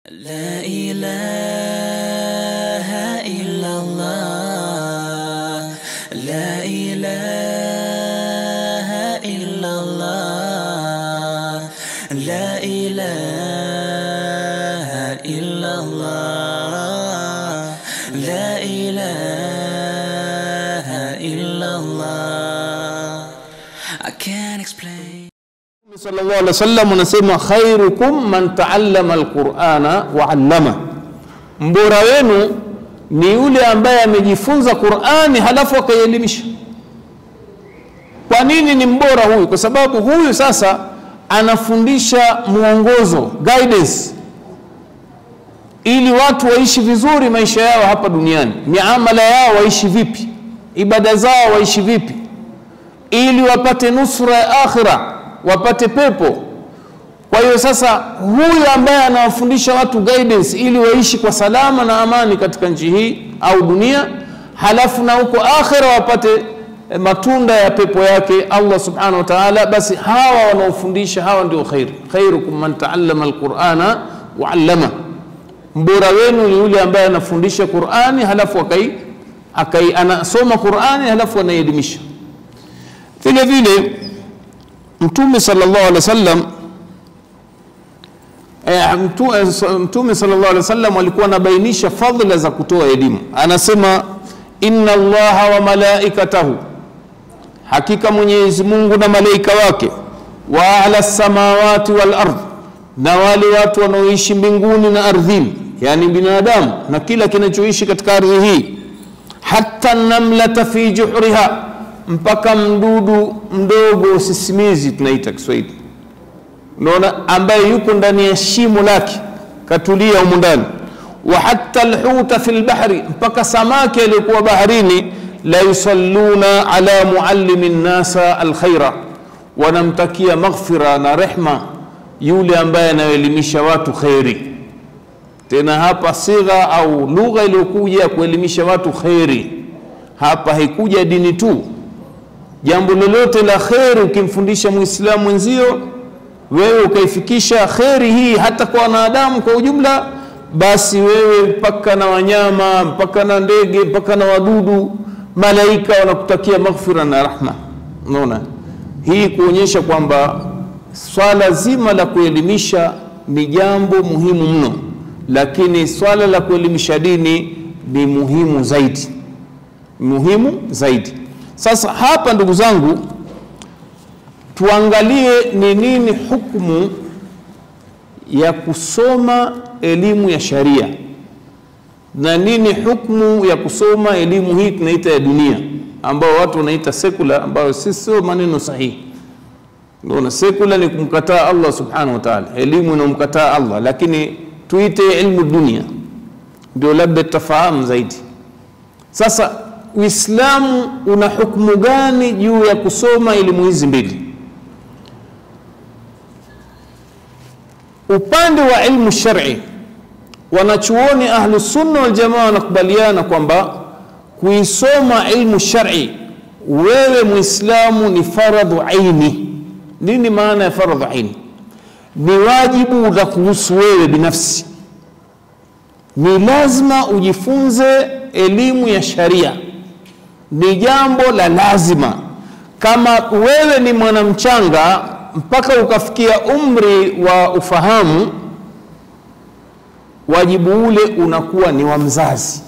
لا إله إلا الله لا إله إلا الله لا إله إلا الله لا إله إلا الله I can't explain sallallahu alaihi wasallam anasema khairukum man taallama alqur'ana wa 'allama, mbora wenu ni yule ambaye amejifunza Qur'ani halafu akaielimisha. Kwa nini ni mbora huyu? Kwa sababu huyu sasa anafundisha mwongozo, guidance, ili watu waishi vizuri maisha yao hapa duniani, miamala yao waishi vipi, ibada zao waishi vipi, ili wapate nusra ya akhira wapate pepo. Kwa hiyo sasa, huyu ambaye anawafundisha watu guidance ili waishi kwa salama na amani katika nchi hii au dunia, halafu na huko akhira wapate eh, matunda ya pepo yake Allah subhanahu wa ta'ala, basi hawa wanaofundisha hawa ndio khair. Khairukum man taallama alqur'ana wa 'allama, mbora wenu ni yule ambaye anafundisha Qur'ani halafu akai, akai anasoma Qur'ani halafu anaielimisha. Vile vile Mtume sallallahu alaihi wasallam eh, mtu- eh, so- Mtume sallallahu alaihi wasallam alikuwa anabainisha fadhila za kutoa elimu. Anasema inna Allaha wa malaikatahu, hakika Mwenyezi Mungu na malaika wake, wa ala samawati wal ardh, na wale watu wanaoishi mbinguni na ardhini, yani binadamu na kila kinachoishi katika ardhi hii, hata namlata fi juhriha mpaka mdudu mdogo sisimizi tunaita Kiswahili, unaona, ambaye yuko ndani ya shimo lake katulia humu ndani, wa hatta alhuta fi lbahri, mpaka samaki aliyokuwa baharini, la yusalluna ala muallimi nnasa alkhaira, wanamtakia maghfira na rehma yule ambaye anayoelimisha watu kheri. Tena hapa sigha au lugha iliyokuja kuelimisha watu kheri, hapa haikuja dini tu jambo lolote la kheri ukimfundisha muislamu mwenzio wewe ukaifikisha kheri hii hata kwa wanadamu kwa ujumla basi wewe mpaka na wanyama mpaka na ndege mpaka na wadudu malaika wanakutakia maghfira na rahma unaona hii kuonyesha kwamba swala zima la kuelimisha ni jambo muhimu mno lakini swala la kuelimisha dini ni muhimu zaidi muhimu zaidi sasa hapa ndugu zangu, tuangalie ni nini hukumu ya kusoma elimu ya sharia na nini hukumu ya kusoma elimu hii tunaita ya dunia, ambao watu wanaita sekula, ambayo si sio maneno sahihi. Unaona, sekula ni kumkataa Allah subhanahu wa ta'ala, elimu inamkataa Allah, lakini tuite ilmu dunia, ndio labda tutafahamu zaidi. Sasa Uislamu una hukumu gani juu ya kusoma elimu hizi mbili? Upande wa ilmu shar'i, wanachuoni ahlu sunna wal jamaa wanakubaliana kwamba kuisoma ilmu shar'i wewe Muislamu ni faradhu aini. Nini maana ya faradhu aini? Ni wajibu la kuhusu wewe binafsi, ni lazima ujifunze elimu ya sharia ni jambo la lazima. Kama wewe ni mwanamchanga mpaka ukafikia umri wa ufahamu, wajibu ule unakuwa ni wa mzazi,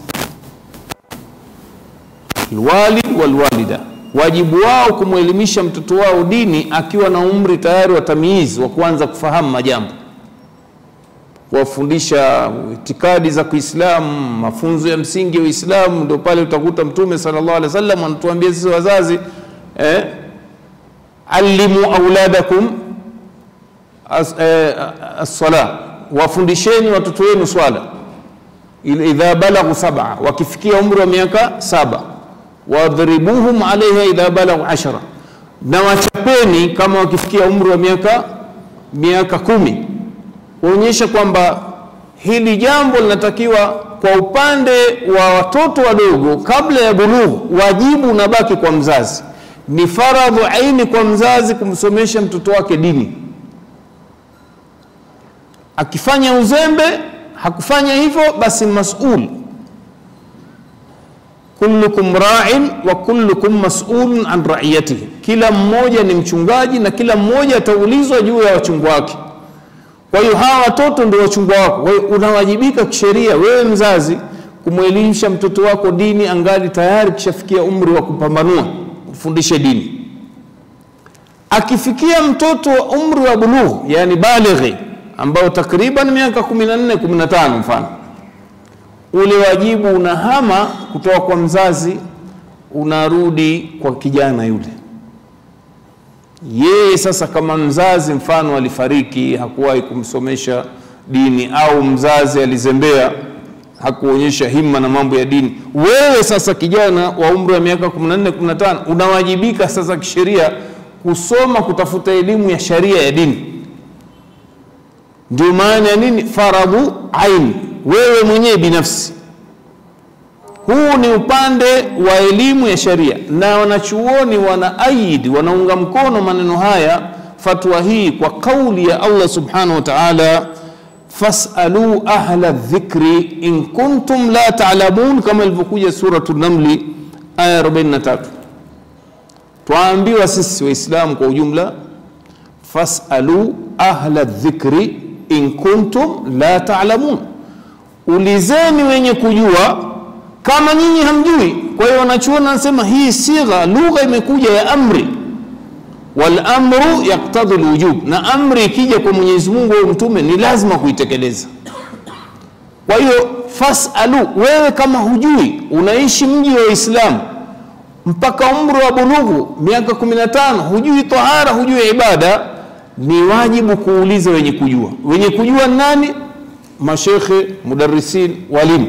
alwalid walwalida, wajibu wao kumwelimisha mtoto wao dini akiwa na umri tayari wa tamyiz wa kuanza kufahamu majambo kuwafundisha itikadi za Kiislamu, mafunzo ya msingi ya Uislamu. Ndio pale utakuta Mtume sallallahu alaihi wasallam anatuambia sisi wazazi eh, allimu auladakum as, eh, as-sala, wafundisheni watoto wenu swala idha balaghu sab'a, wakifikia umri wa miaka saba, wadhribuhum alaiha idha balaghu ashara, na wachapeni kama wakifikia umri wa miaka miaka kumi kuonyesha kwamba hili jambo linatakiwa kwa upande wa watoto wadogo kabla ya bulughu, wajibu unabaki kwa mzazi. Ni faradhu aini kwa mzazi kumsomesha mtoto wake dini. Akifanya uzembe hakufanya hivyo basi masul kullukum ra'in wa kullukum mas'ulun an ra'iyatihi, kila mmoja ni mchungaji na kila mmoja ataulizwa juu ya wachungwa wake. Kwa hiyo hawa watoto ndio wachungwa wako. Kwa hiyo unawajibika kisheria wewe mzazi kumwelimisha mtoto wako dini angali tayari kishafikia umri wa kupambanua, kufundishe dini. Akifikia mtoto wa umri wa bulugh, yani balighi, ambao takriban miaka 14 15 mfano ule wajibu unahama kutoka kwa mzazi unarudi kwa kijana yule. Yeye sasa, kama mzazi mfano alifariki, hakuwahi kumsomesha dini, au mzazi alizembea, hakuonyesha himma na mambo ya dini, wewe sasa kijana wa umri wa miaka 14 15 unawajibika sasa kisheria kusoma, kutafuta elimu ya sharia ya dini. Ndio maana ya nini, faradhu aini wewe mwenyewe binafsi. Huu ni upande wa elimu ya sharia, na wanachuoni wana aid, wanaunga mkono maneno haya, fatwa hii kwa kauli ya Allah subhanahu wa ta'ala, fasalu ahla dhikri in kuntum la ta'lamun, kama ilivyokuja suratu Namli aya 43. Twaambiwa sisi Waislamu kwa ujumla, fasalu ahla dhikri in kuntum la ta'lamun ulizeni wenye kujua kama nyinyi hamjui. Kwa hiyo wanachuoni wanasema hii sigha, lugha imekuja ya amri, wal amru yaktadhi lwujub, na amri ikija kwa Mwenyezi Mungu au mtume ni lazima kuitekeleza. Kwa hiyo fasalu, wewe kama hujui, unaishi mji wa Uislamu mpaka umri wa bulughu miaka 15, hujui tahara, hujui ibada, ni wajibu kuuliza wenye kujua. Wenye kujua nani? mashekhe, mudarrisin, walimu.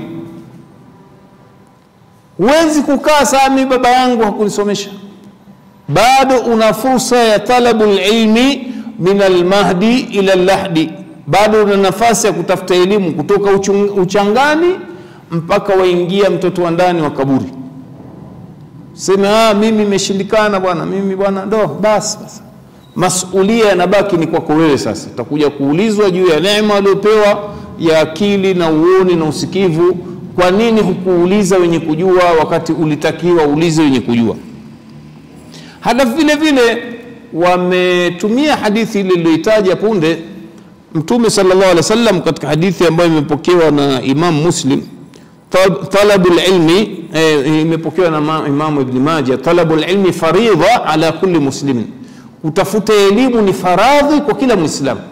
Huwezi kukaa saa mi baba yangu hakunisomesha. Bado una fursa ya talabu lilmi min almahdi ila lahdi, bado una nafasi ya kutafuta elimu kutoka uchung, uchangani mpaka waingia mtoto wa ndani wa kaburi. Seme ah, mimi imeshindikana bwana, mimi bwana, ndo basi basi masulia yanabaki ni kwako wewe. Sasa utakuja kuulizwa juu ya neema aliyopewa ya akili na uoni na usikivu. Kwa nini hukuuliza wenye kujua wakati ulitakiwa uulize wenye kujua? Hata vile vile wametumia hadithi ile iliyoitaja punde Mtume sallallahu alaihi wasallam katika hadithi ambayo imepokewa na Imam Muslim, talabul ilmi eh, imepokewa na Imam Ibn Majah, talabul ilmi faridha ala kulli muslimin Kutafuta elimu ni faradhi kwa kila Mwislamu.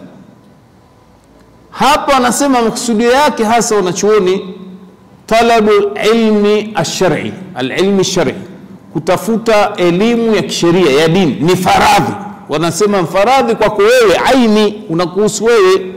Hapa anasema maksudio yake hasa wanachuoni, talabu ilmi ashari, alilmi shari, kutafuta elimu ya kisheria ya dini ni faradhi. Wanasema faradhi kwako wewe, aini unakuhusu wewe.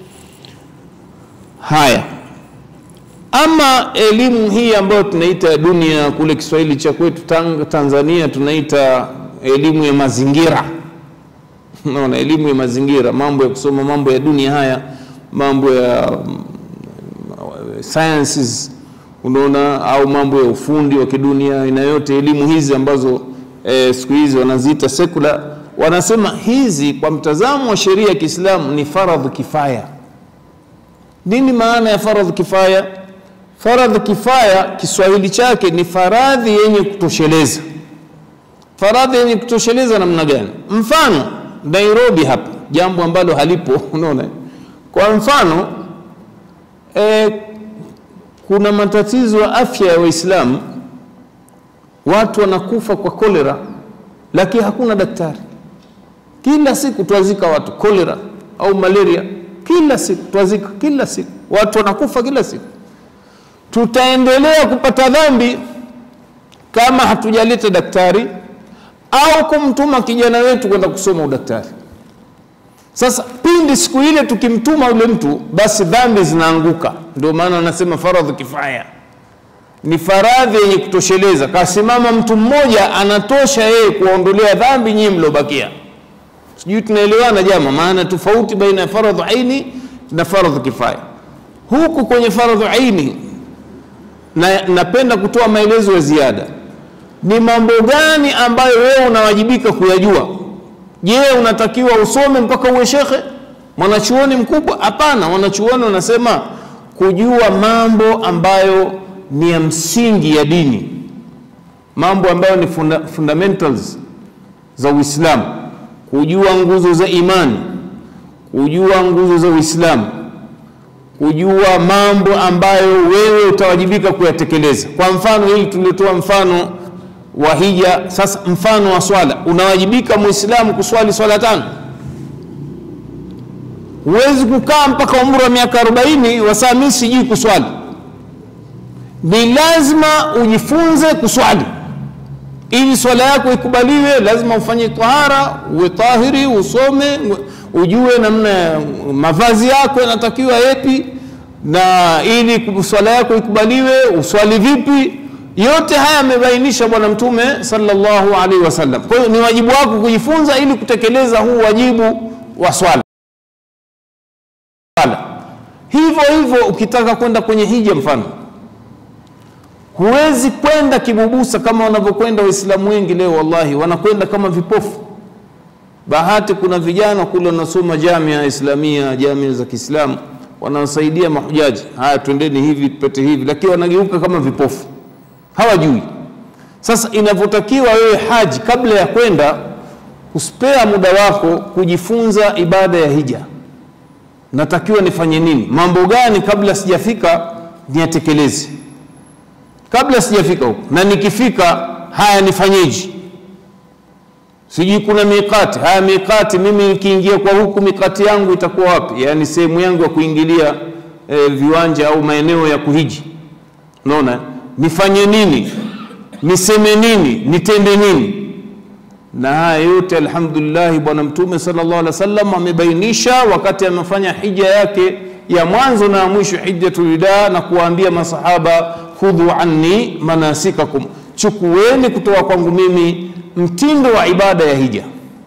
Haya, ama elimu hii ambayo tunaita dunia, kule Kiswahili cha kwetu Tanzania tunaita elimu ya mazingira naona elimu ya mazingira, mambo ya kusoma mambo ya dunia haya, mambo ya um, sciences, unaona, au mambo ya ufundi wa kidunia, aina yote elimu hizi ambazo eh, siku hizi wanaziita secular, wanasema hizi kwa mtazamo wa sheria ya Kiislamu ni faradhi kifaya. Nini maana ya faradhi kifaya? Faradhi kifaya Kiswahili chake ni faradhi yenye kutosheleza. Faradhi yenye kutosheleza namna gani? Mfano Nairobi hapa, jambo ambalo halipo, unaona. Kwa mfano e, kuna matatizo ya afya ya Waislamu, watu wanakufa kwa kolera, lakini hakuna daktari. Kila siku twazika watu kolera au malaria, kila siku twazika, kila siku watu wanakufa kila siku. Tutaendelea kupata dhambi kama hatujaleta daktari au kumtuma kijana wetu kwenda kusoma udaktari. Sasa pindi siku ile tukimtuma yule mtu, basi dhambi zinaanguka. Ndio maana wanasema faradhi kifaya ni faradhi yenye kutosheleza. Kasimama mtu mmoja anatosha yeye kuwaondolea dhambi nyinyi mliobakia. Sijui tunaelewana jama, maana tofauti baina ya faradhi aini na faradhi kifaya. Huku kwenye faradhi aini na napenda kutoa maelezo ya ziada ni mambo gani ambayo wewe unawajibika kuyajua? Je, unatakiwa usome mpaka uwe shekhe mwanachuoni mkubwa? Hapana, wanachuoni wanasema kujua mambo ambayo ni ya msingi ya dini mambo ambayo ni funda, fundamentals za uislamu kujua nguzo za imani kujua nguzo za uislamu kujua mambo ambayo wewe utawajibika kuyatekeleza kwa mfano hili tuliotoa mfano wa hija sasa mfano wa swala unawajibika muislamu kuswali swala tano huwezi kukaa mpaka umri wa miaka 40 wasaa mi sijui kuswali ni lazima ujifunze kuswali ili swala yako ikubaliwe lazima ufanye tahara uwe tahiri usome ujue namna ya mavazi yako yanatakiwa yepi na ili swala yako ikubaliwe uswali vipi yote haya amebainisha bwana mtume sallallahu alaihi wasallam kwa hiyo ni wajibu wako kujifunza ili kutekeleza huu wajibu wa swala hivyo hivyo ukitaka kwenda kwenye hija mfano huwezi kwenda kibubusa kama wanavyokwenda waislamu wengi leo wallahi wanakwenda kama vipofu bahati kuna vijana kule wanasoma jamia islamia jamia za kiislamu wanawasaidia mahujaji haya twendeni hivi tupate hivi lakini wanageuka kama vipofu hawajui sasa inavyotakiwa wewe haji kabla ya kwenda kuspea muda wako kujifunza ibada ya hija natakiwa nifanye nini mambo gani kabla sijafika niyatekeleze kabla sijafika huko na nikifika haya nifanyeje sijui kuna mikati haya mikati mimi nikiingia kwa huku mikati yangu itakuwa wapi yaani sehemu yangu ya kuingilia e, viwanja au maeneo ya kuhiji unaona nifanye nini niseme nini nitende nini na haya yote alhamdulillahi bwana mtume sallallahu alaihi wasallam amebainisha wakati amefanya hija yake ya mwanzo na ya mwisho hijjatul wida na kuwaambia masahaba khudhu anni manasikakum chukueni kutoka kwangu mimi mtindo wa ibada ya hija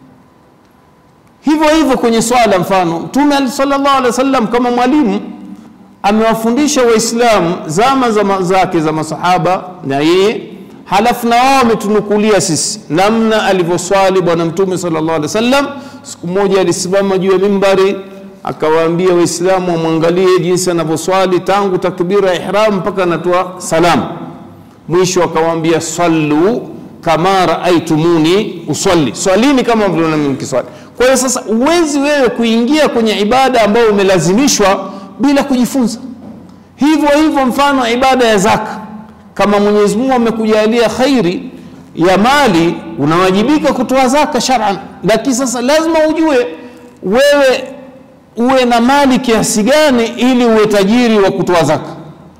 hivyo hivyo kwenye swala mfano mtume sallallahu alaihi wasallam kama mwalimu amewafundisha waislamu zama za zake za masahaba na yeye halafu na wao wametunukulia sisi namna alivyoswali bwana mtume sallallahu alaihi wasallam siku moja alisimama juu ya mimbari akawaambia waislamu wamwangalie jinsi anavyoswali tangu takbira ya ihram mpaka anatoa salamu mwisho akawaambia sallu kama raaitumuni usalli swalini kama mlivyoona mimi nikiswali kwa hiyo sasa uwezi wewe kuingia kwenye ibada ambayo umelazimishwa bila kujifunza hivyo hivyo mfano ibada ya zaka kama mwenyezi mungu amekujalia khairi ya mali unawajibika kutoa zaka sharan lakini sasa lazima ujue wewe uwe na mali kiasi gani ili uwe tajiri wa kutoa zaka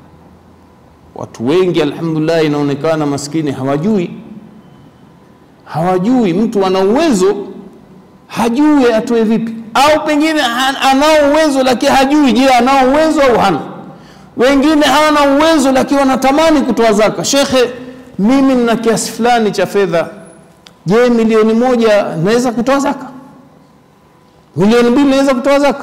watu wengi alhamdulillah inaonekana maskini hawajui hawajui mtu ana uwezo hajui atoe vipi au pengine anao uwezo lakini hajui je anao uwezo au hana wengine hawana uwezo lakini wanatamani kutoa zaka shekhe mimi nina kiasi fulani cha fedha je milioni moja naweza kutoa zaka milioni mbili naweza kutoa zaka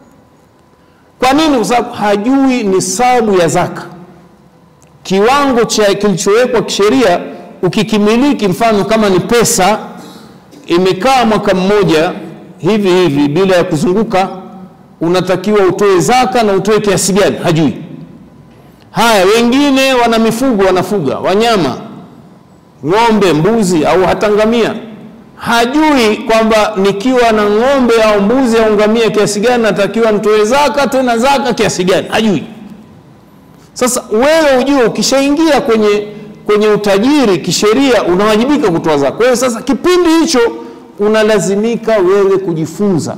kwa nini kwa sababu hajui nisabu ya zaka kiwango cha kilichowekwa kisheria ukikimiliki mfano kama ni pesa imekaa mwaka mmoja hivi hivi bila ya kuzunguka unatakiwa utoe zaka na utoe kiasi gani hajui haya wengine wana mifugo wanafuga wanyama ng'ombe mbuzi au hata ngamia hajui kwamba nikiwa na ng'ombe au mbuzi au ngamia kiasi gani natakiwa nitoe zaka tena zaka kiasi gani hajui sasa wewe ujue ukishaingia kwenye kwenye utajiri kisheria unawajibika kutoa zaka kwa hiyo sasa kipindi hicho unalazimika wewe kujifunza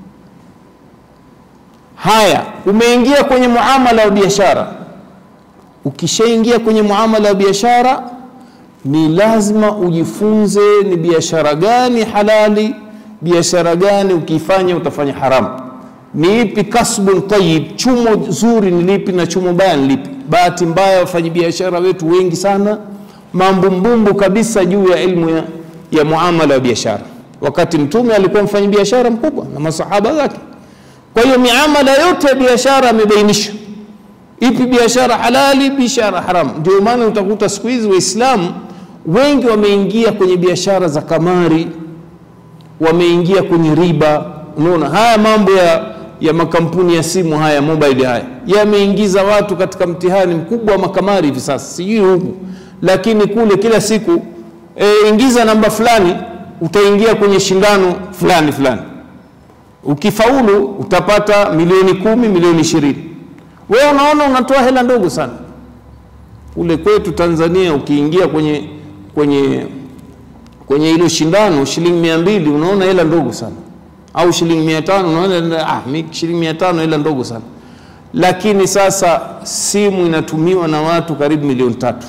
haya umeingia kwenye muamala wa biashara ukishaingia kwenye muamala wa biashara ni lazima ujifunze ni biashara gani halali biashara gani ukifanya utafanya haramu ni ipi kasbun tayib chumo zuri ni lipi na chumo baya ni lipi bahati mbaya wafanyabiashara wetu wengi sana mambumbumbu kabisa juu ya ilmu ya, ya muamala wa biashara wakati mtume alikuwa mfanyabiashara mkubwa na masahaba zake kwa hiyo miamala yote ya biashara amebainisha ipi biashara halali biashara haramu ndio maana utakuta siku hizi waislamu wengi wameingia kwenye biashara za kamari wameingia kwenye riba unaona haya mambo ya ya makampuni ya simu haya mobile haya yameingiza watu katika mtihani mkubwa wa makamari hivi sasa, sijui huku, lakini kule kila siku e, ingiza namba fulani utaingia kwenye shindano fulani fulani, ukifaulu utapata milioni kumi, milioni ishirini. Wewe unaona unatoa hela ndogo sana. Kule kwetu Tanzania ukiingia kwenye kwenye kwenye hilo shindano shilingi mia mbili unaona hela ndogo sana, au shilingi mia tano unaona ah, mi shilingi mia tano hela ndogo sana. Lakini sasa simu inatumiwa na watu karibu milioni tatu,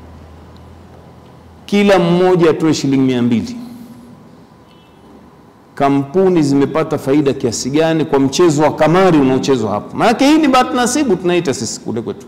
kila mmoja atoe shilingi mia mbili. Kampuni zimepata faida kiasi gani kwa mchezo wa kamari unaochezwa hapo? Maanake hii ni bahati nasibu tunaita sisi kule kwetu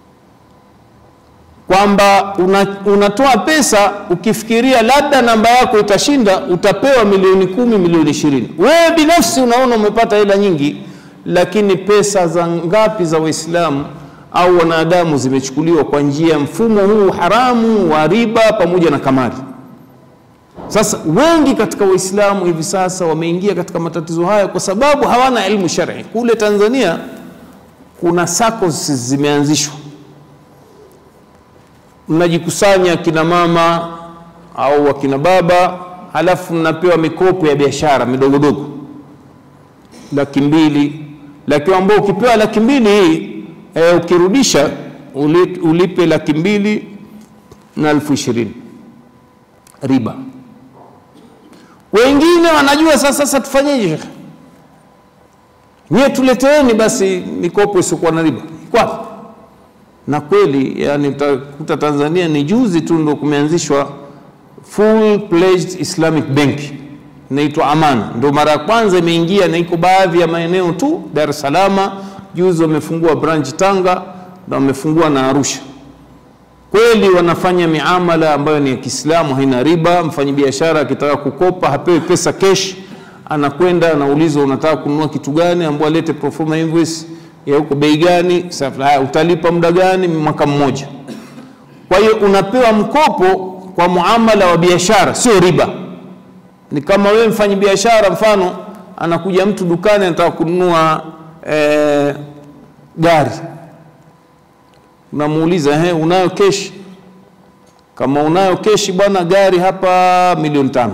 kwamba una, unatoa pesa ukifikiria labda namba yako itashinda, utapewa milioni kumi, milioni ishirini. Wewe binafsi unaona umepata hela nyingi, lakini pesa za ngapi za Waislamu au wanadamu zimechukuliwa kwa njia ya mfumo huu haramu wa riba pamoja na kamari. Sasa wengi katika Waislamu hivi sasa wameingia katika matatizo haya kwa sababu hawana elimu shar'i. Kule Tanzania kuna SACCOS zimeanzishwa mnajikusanya kina mama au wakina baba, halafu mnapewa mikopo ya biashara midogodogo, laki mbili, laki ambao ukipewa laki mbili hii e, ukirudisha uli- ulipe laki mbili na elfu ishirini riba. Wengine wanajua sasa, sasa tufanyeje? shekhe? Nyie tuleteeni basi mikopo isiokuwa na riba. Iko wapi? na kweli yani utakuta Tanzania ni juzi tu ndo kumeanzishwa full pledged Islamic Bank inaitwa Amana, ndo mara ya kwanza imeingia na iko baadhi ya maeneo tu Dar es Salaam. Juzi wamefungua branch Tanga na wamefungua na Arusha. Kweli wanafanya miamala ambayo ni ya Kiislamu, haina riba. Mfanyabiashara akitaka kukopa hapewi pesa cash, anakwenda anaulizwa unataka kununua kitu gani, ambao alete pro forma invoice ya huko bei gani, sasa haya, utalipa muda gani? Mwaka mmoja. Kwa hiyo unapewa mkopo kwa muamala wa biashara, sio riba. Ni kama wewe mfanyi biashara, mfano anakuja mtu dukani anataka kununua eh, gari, unamuuliza he, unayo keshi? Kama unayo keshi bwana, gari hapa milioni tano.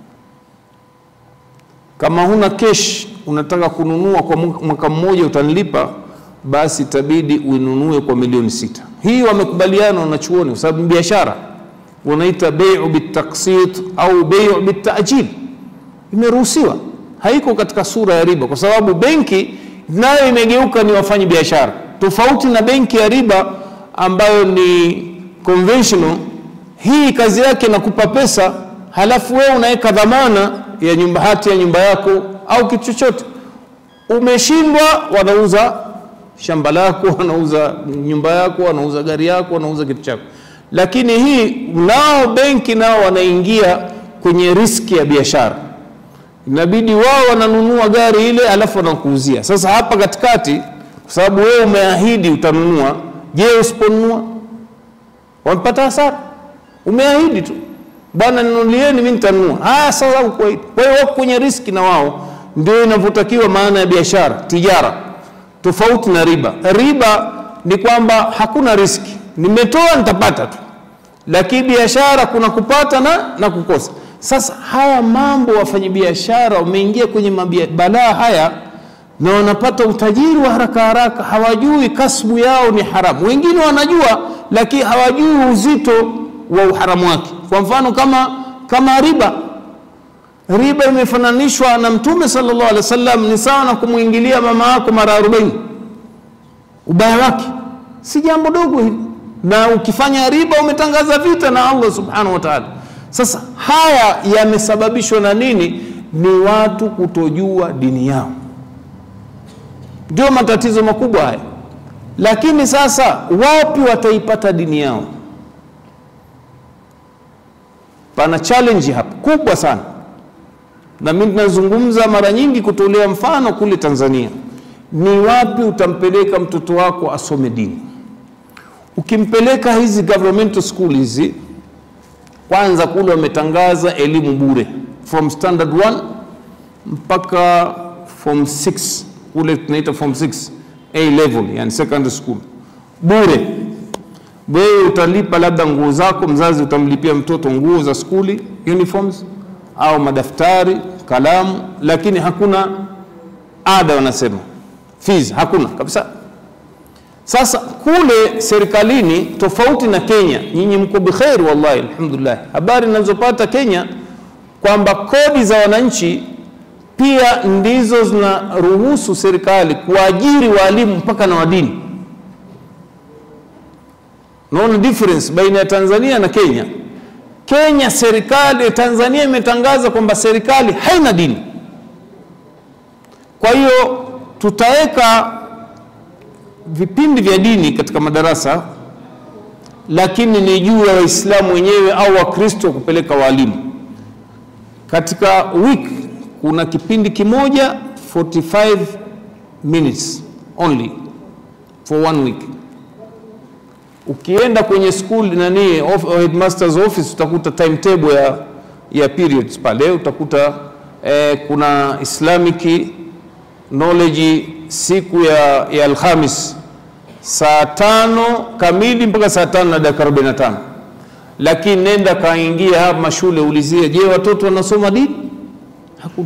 Kama huna keshi unataka kununua kwa mwaka mmoja utanilipa, basi itabidi uinunue kwa milioni sita. Hii wamekubaliana wanachuoni, kwa sababu biashara wanaita bei'u bitaksit au bei'u bitajil, imeruhusiwa, haiko katika sura ya riba, kwa sababu benki nayo imegeuka ni wafanyi biashara, tofauti na benki ya riba ambayo ni conventional. Hii kazi yake nakupa pesa, halafu wewe unaweka dhamana ya nyumba, hati ya nyumba yako au kitu chochote. Umeshindwa, wanauza shamba lako, wanauza nyumba yako, wanauza gari yako, wanauza kitu chako. Lakini hii nao benki nao wanaingia kwenye riski ya biashara, inabidi wao wananunua gari ile alafu wanakuuzia. Sasa hapa katikati, kwa sababu wewe umeahidi utanunua, je, usiponunua wamepata hasara? Umeahidi tu bwana, ninunulieni, mimi nitanunua. Haya, sasa ukuahidi. Kwa hiyo wako kwenye riski na wao ndio inavyotakiwa maana ya biashara tijara, tofauti na riba. Riba ni kwamba hakuna riski, nimetoa nitapata tu, lakini biashara kuna kupata na, na kukosa. Sasa haya mambo wafanyabiashara wameingia kwenye mabia- balaa haya na wanapata utajiri wa haraka haraka, hawajui kasbu yao ni haramu. Wengine wanajua, lakini hawajui uzito wa uharamu wake. Kwa mfano kama, kama riba riba imefananishwa na Mtume sallallahu alaihi wasallam ni sawa na kumwingilia mama yako mara 40. Ubaya wake si jambo dogo hili, na ukifanya riba umetangaza vita na Allah subhanahu wa ta'ala. Sasa haya yamesababishwa na nini? Ni watu kutojua dini yao, ndio matatizo makubwa haya. Lakini sasa wapi wataipata dini yao? Pana challenge hapa kubwa sana na mimi tunazungumza mara nyingi kutolea mfano kule Tanzania. Ni wapi utampeleka mtoto wako asome dini? Ukimpeleka hizi governmental school hizi, kwanza kule wametangaza elimu bure from standard 1 mpaka form 6 kule tunaita form 6 A level, yani secondary school, bure. Wewe utalipa labda nguo zako, mzazi utamlipia mtoto nguo za skuli, uniforms au madaftari, kalamu, lakini hakuna ada, wanasema fees, hakuna kabisa. Sasa kule serikalini, tofauti na Kenya, nyinyi mko bikheri, wallahi alhamdulillah. Habari ninazopata Kenya kwamba kodi za wananchi pia ndizo zinaruhusu serikali kuajiri walimu mpaka na wadini. Naona difference baina ya Tanzania na Kenya. Kenya serikali, Tanzania imetangaza kwamba serikali haina dini. Kwa hiyo tutaweka vipindi vya dini katika madarasa, lakini ni juu ya Waislamu wenyewe au Wakristo kupeleka walimu. Katika week kuna kipindi kimoja 45 minutes only for one week. Ukienda kwenye school nani of, headmaster's office utakuta timetable ya, ya periods pale utakuta eh, kuna Islamic knowledge siku ya, ya Alhamis saa tano kamili mpaka saa tano na dakika 45 lakini nenda kaingia hapa mashule ulizie, je, watoto wanasoma dini? Hakuna.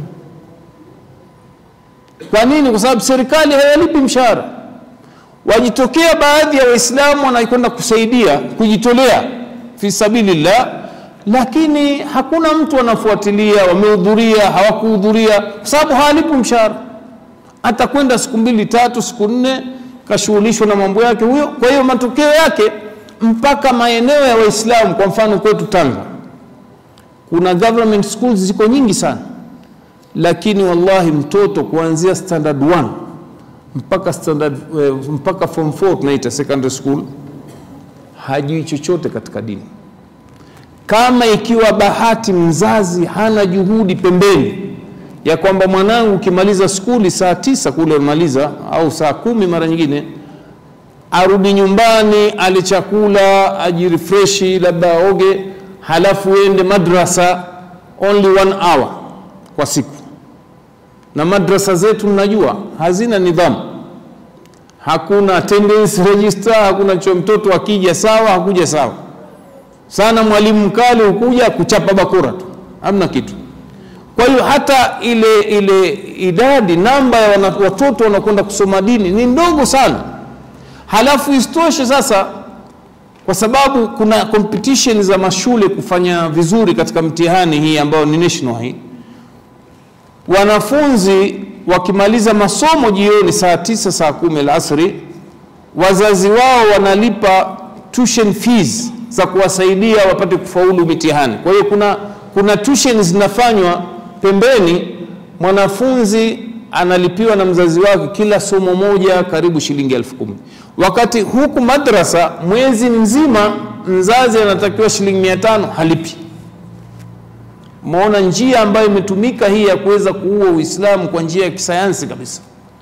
Kwa nini? Kwa sababu serikali haiwalipi mshahara. Wajitokea baadhi ya Waislamu wanakwenda kusaidia kujitolea fi sabilillah, lakini hakuna mtu anafuatilia wamehudhuria hawakuhudhuria, kwa sababu hawalipi mshahara. Atakwenda siku mbili tatu, siku nne, kashughulishwa na mambo yake huyo. Kwa hiyo matokeo yake mpaka maeneo ya Waislamu, kwa mfano kwetu Tanga, kuna government schools ziko nyingi sana, lakini wallahi mtoto kuanzia standard 1 mpaka standard eh, mpaka form 4 tunaita secondary school hajui chochote katika dini. Kama ikiwa bahati mzazi hana juhudi pembeni ya kwamba mwanangu ukimaliza skuli saa tisa kule umaliza au saa kumi mara nyingine arudi nyumbani ale chakula ajirefreshi, labda aoge, halafu ende madrasa only one hour kwa siku. Na madrasa zetu mnajua hazina nidhamu, hakuna attendance register, hakuna cho, mtoto akija sawa, hakuja sawa sana, mwalimu mkali hukuja kuchapa bakora tu, hamna kitu. Kwa hiyo hata ile ile idadi namba ya wana- watoto wanakwenda kusoma dini ni ndogo sana. Halafu isitoshe sasa, kwa sababu kuna competition za mashule kufanya vizuri katika mtihani hii ambayo ni national hii, wanafunzi wakimaliza masomo jioni saa tisa saa kumi alasri, wazazi wao wanalipa tuition fees za kuwasaidia wapate kufaulu mitihani. Kwa hiyo kuna, kuna tuition zinafanywa pembeni, mwanafunzi analipiwa na mzazi wake kila somo moja karibu shilingi elfu kumi wakati huku madrasa mwezi mzima mzazi anatakiwa shilingi mia tano halipi. Maona njia ambayo imetumika hii ya kuweza kuua Uislamu kwa njia ya kisayansi kabisa,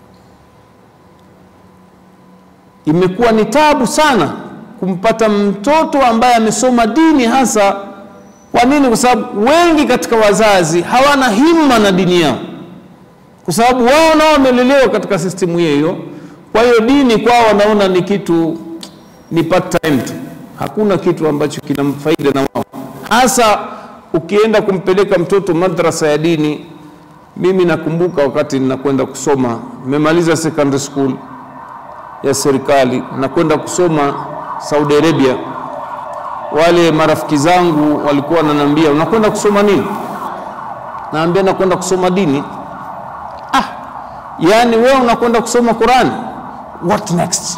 imekuwa ni tabu sana kumpata mtoto ambaye amesoma dini hasa. Kwa nini? Kwa sababu wengi katika wazazi hawana himma na dini yao, kwa sababu wao nao wamelelewa katika sistemu hiyo. Kwa hiyo dini kwao wanaona ni kitu ni part time tu, hakuna kitu ambacho kina faida na wao, hasa ukienda kumpeleka mtoto madrasa ya dini. Mimi nakumbuka wakati ninakwenda kusoma, nimemaliza secondary school ya serikali, nakwenda kusoma Saudi Arabia. Wale marafiki zangu walikuwa wananiambia unakwenda kusoma nini? Naambia nakwenda kusoma dini. Ah, yani wewe unakwenda kusoma Qurani, what next?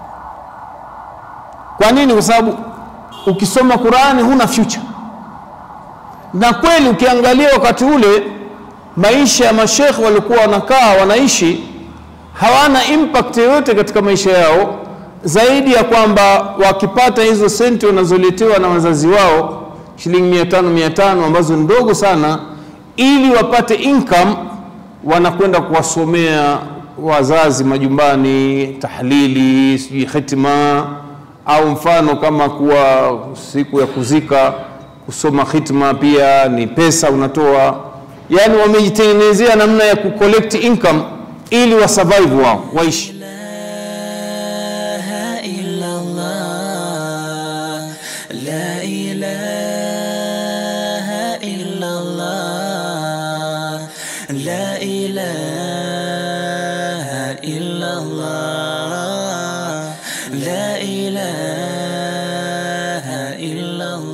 Kwa nini? Kwa sababu ukisoma Qurani huna future. Na kweli ukiangalia wakati ule maisha ya mashekhe walikuwa wanakaa wanaishi, hawana impact yoyote katika maisha yao zaidi ya kwamba wakipata hizo senti wanazoletewa na wazazi wao shilingi mia tano mia tano ambazo ni ndogo sana, ili wapate income, wanakwenda kuwasomea wazazi majumbani tahlili, sijui hitima, au mfano kama kuwa siku ya kuzika kusoma hitma pia ni pesa unatoa. Yani wamejitengenezea namna ya kucollect income ili wasurvive wao waishi لا إله إلا الله لا إله إلا الله لا إله إلا الله